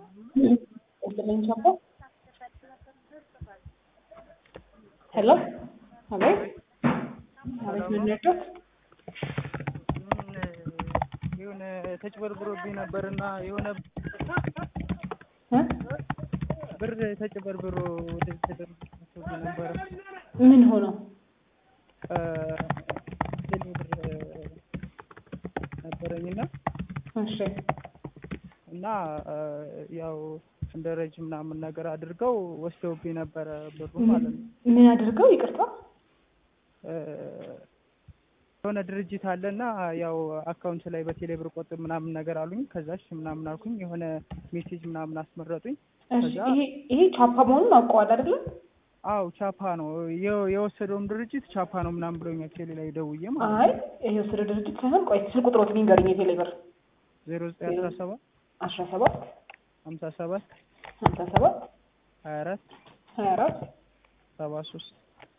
Opening chapter. Hello? Hello? አቤት ምን ነበር? የሆነ ተጭበርብሮብኝ ነበርና የሆነ እ? ብር ተጭበርብሮ ወደ ተደርጎ ነበር። ምን ሆኖ? ቴሌ ብር ነበረኝና እሺ እና ያው እንደ ረጅ ምናምን ነገር አድርገው ወስደውብኝ ነበረ ብሩ ማለት ነው። ምን አድርገው? ይቅርታ የሆነ ድርጅት አለና ያው አካውንት ላይ በቴሌ ብር ቆጥብ ምናምን ነገር አሉኝ። ከዛሽ ምናምን አልኩኝ የሆነ ሜሴጅ ምናምን አስመረጡኝ። እሺ ከዛ ይሄ ይሄ ቻፓ መሆኑን አውቀዋል አይደለም? አው ቻፓ ነው የ- የወሰደውም ድርጅት ቻፓ ነው ምናምን ብሎኛል። ቴሌ ላይ ደውዬ ማለት ነው አይ ይሄ የወሰደ ድርጅት ሳይሆን ቆይ ስልክ ቁጥሮት ንገሩኝ። የቴሌ ብር ዜሮ ዘጠኝ አስራ ሰባት አስራ ሰባት ሀምሳ ሰባት ሀምሳ ሰባት ሀያ አራት ሀያ አራት ሰባ ሶስት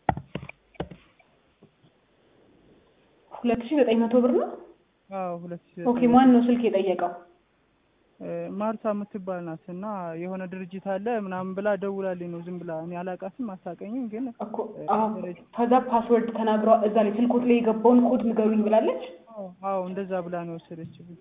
ሁለት ሺህ ዘጠኝ መቶ ብር ነው። አዎ ሁለት ሺህ ኦኬ ዘጠኝ ማን ነው ስልክ የጠየቀው? ማርታ የምትባል ናት እና የሆነ ድርጅት አለ ምናምን ብላ ደውላልኝ ነው ዝም ብላ እኔ አላውቃትም አታውቀኝም ግን እኮ አዎ ከዛ ፓስወርድ ተናግረዋ እዛ ላይ ስልኮት ላይ የገባውን ኮድ ንገሩኝ ብላለች። አዎ አዎ እንደዛ ብላ ነው የወሰደችብኝ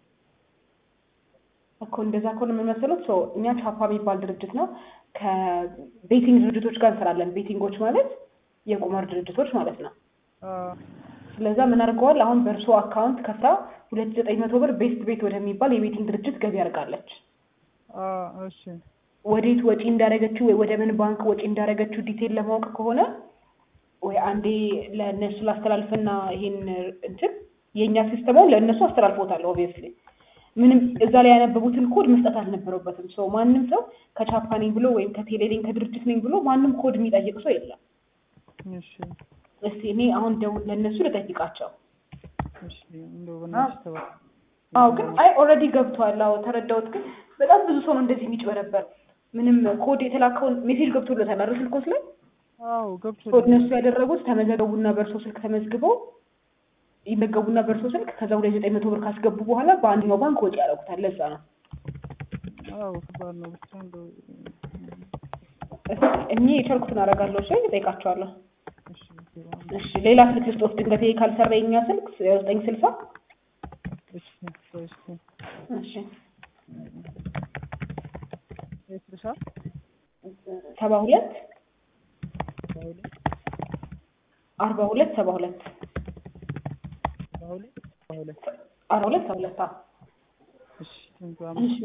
እኮ እንደዛ ከሆነ ምን መሰሎት ሰው እኛ ቻፓ የሚባል ድርጅት ነው ከቤቲንግ ድርጅቶች ጋር እንሰራለን። ቤቲንጎች ማለት የቁማር ድርጅቶች ማለት ነው። አዎ ስለዛ ምን አድርገዋል? አሁን በእርሶ አካውንት ከፍታ ሁለት ዘጠኝ መቶ ብር ቤስት ቤት ወደሚባል የቤቲንግ ድርጅት ገቢ አድርጋለች። አዎ እሺ ወዴት ወጪ እንዳደረገችው ወይ ወደ ምን ባንክ ወጪ እንዳደረገችው ዲቴል ለማወቅ ከሆነ ወይ አንዴ ለእነሱ ላስተላልፍና ይሄን እንትን የእኛ ሲስተማውን ለእነሱ አስተላልፎታል። ኦብቪየስሊ ምንም እዛ ላይ ያነበቡትን ኮድ መስጠት አልነበረበትም። ሰው ማንም ሰው ከቻፓ ነኝ ብሎ ወይም ከቴሌሊንክ ከድርጅት ነኝ ብሎ ማንም ኮድ የሚጠይቅ ሰው የለም። እሺ እስቲ እኔ አሁን ደው ለእነሱ ልጠይቃቸው። እሺ እንደው በእናትሽ ተባለ አዎ ግን አይ ኦልሬዲ ገብቷል። አዎ ተረዳሁት። ግን በጣም ብዙ ሰው ነው እንደዚህ የሚጭበረበር። ምንም ኮድ የተላከውን ሜሴጅ ገብቶለታል አይደል ስልኮት ላይ አዎ ገብቶ እነሱ ያደረጉት ተመዘገቡና በእርሶ ስልክ ተመዝግበው ይመገቡና በእርሶ ስልክ ከዛ ሁለት ዘጠኝ መቶ ብር ካስገቡ በኋላ በአንደኛው ባንክ ወጪ ያደርጉታል። ለዛ ነው አዎ ከባድ ነው ብቻ እንደው እስኪ እኔ የቻልኩትን አደርጋለሁ። እሺ እጠይቃቸዋለሁ። እሺ ዜሮ እሺ ሌላ ስልክ ልስጦት ድንገት ይሄ ካልሰራ የኛ ስልክ ዘጠኝ ስልሳ እሺ ቆይ እስኪ እሺ የስልሳ ሰባ ሁለት ሰባ ሁለት አርባ ሁለት ሰባ ሁለት ሰባ ሁለት ሰባ ሁለት አርባ ሁለት ሰባ ሁለት አዎ እሺ ቴንኪው እሺ